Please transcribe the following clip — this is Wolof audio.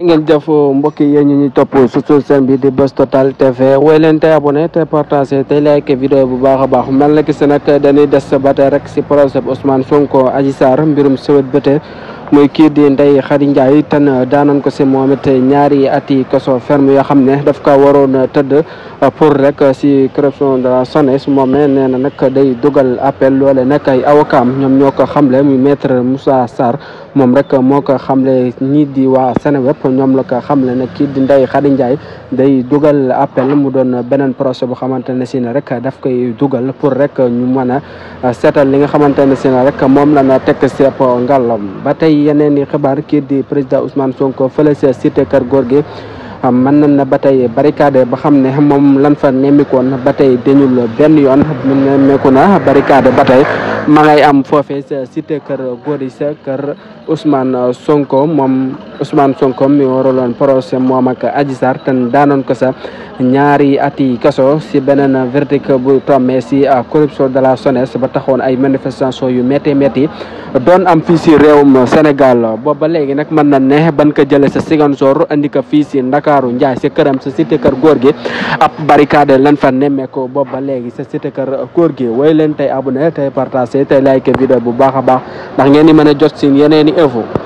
ngeen jëf mbokk yi ñu ñuy topp surtout seen bi di Buzz Total TV woy leen tey abonné te partagé tey like vidéo bu baax a baax mel na ki si nag dañuy des ba tey rek si procès bu Ousmane Sonko Adji Sarr mbirum sëwét bëte muy kii di Ndeye Khady Ndiaye tan daanan ko si moom it ñaari ati kaso ferme yoo xam ne daf ko waroon tëdd pour rek si corruption de la SONES moom nee na nag day dugal appel loole nag ay avocat ñoom ñoo ko xamle muy maître Moussa Sarr moom rek moo ko xamle ñii di waa Seneweb ñoom la ko xamle ne kii di Ndeye Khady Ndiaye day dugal appel mu doon beneen procès bu xamante ne si ne rek daf koy dugal pour rek ñu mën a seetal li nga xamante ne si ne rek moom la na tekk si ab ngàllam ba tey yeneen i xibaar kii di président Ousmane Sonko fële sa cité kër góor gi mën nañ na ba tey barricade ba xam ne moom lan fa nemmikoon ba tey dañul benn yoon mu nemmeeku na barricade ba tey ma ngay am foofee sa cité kër góor yi sa kër Ousmane Sonko moom Ousmane Sonko mi waraloon procès moom ak Adji Sarr te daanoon ko sa ñaari ati kaso si beneen verdict bu tombé si corruption de la SONES ba taxoon ay manifestation yu métti métti doon am fii si réewum Sénégal boobu ba léegi nag mën na ne ban ko jëlee sa Ziguinchor andi ko fii si Ndakaaru Njaay si këram sa cité kër góor gi ab barricade lan fa nemmeeku boobu ba léegi sa cité kër góor gi woy leen tey abonné tey partagé tey like vidéo bu baax a baax ndax ngeen di mën a jot si yeneen i info